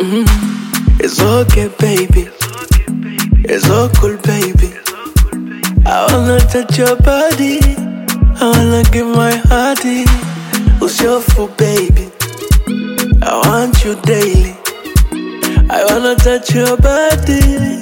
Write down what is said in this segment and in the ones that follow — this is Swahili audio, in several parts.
It's okay, baby. It's all cool, baby. I wanna touch your body. I wanna give my hearty. Who's your fool, baby? I want you daily. I wanna touch your body.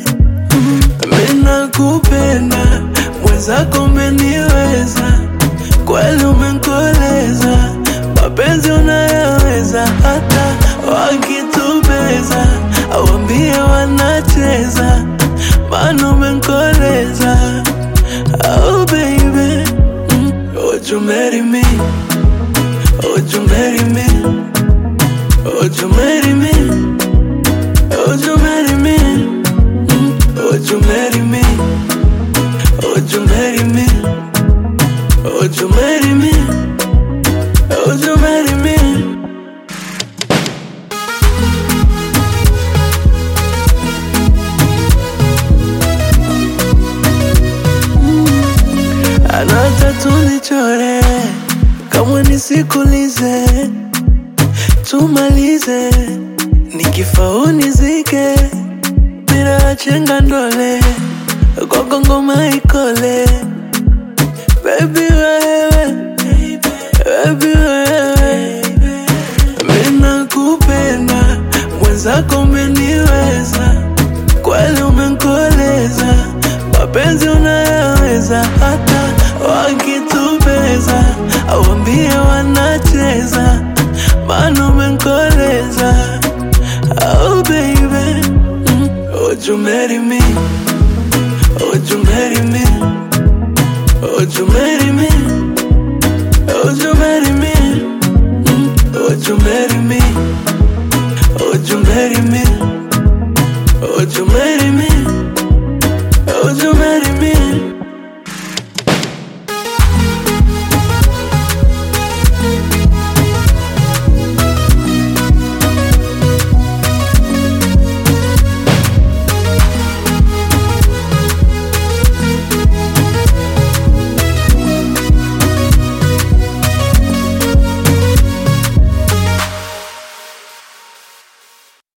Mina kupenda mwenzako, umeniweza kweli, umenkoleza mapenzi unayaweza, hata wakitubeza awambie wanacheza, maana umenkoleza. Oh baby, mm, would you marry me? Would you marry me? Would you marry me? Would you marry me? Mm, Would you marry me? Would you marry me? Would you marry me? Would you marry me? Anata tunichore kama nisikulize, tumalize nikifa unizike bila chenga ndole kwako ngoma ikole baby wewe baby wewe mina kupenda mwenzako umeniweza kweli umenkoleza mapenzi unayaweza hata wakitubeza awambie wanacheza maana umenkoleza oh baby mm. would you marry me would you marry me would you marry me would you marry me mm. would you marry me would you marry me would you marry me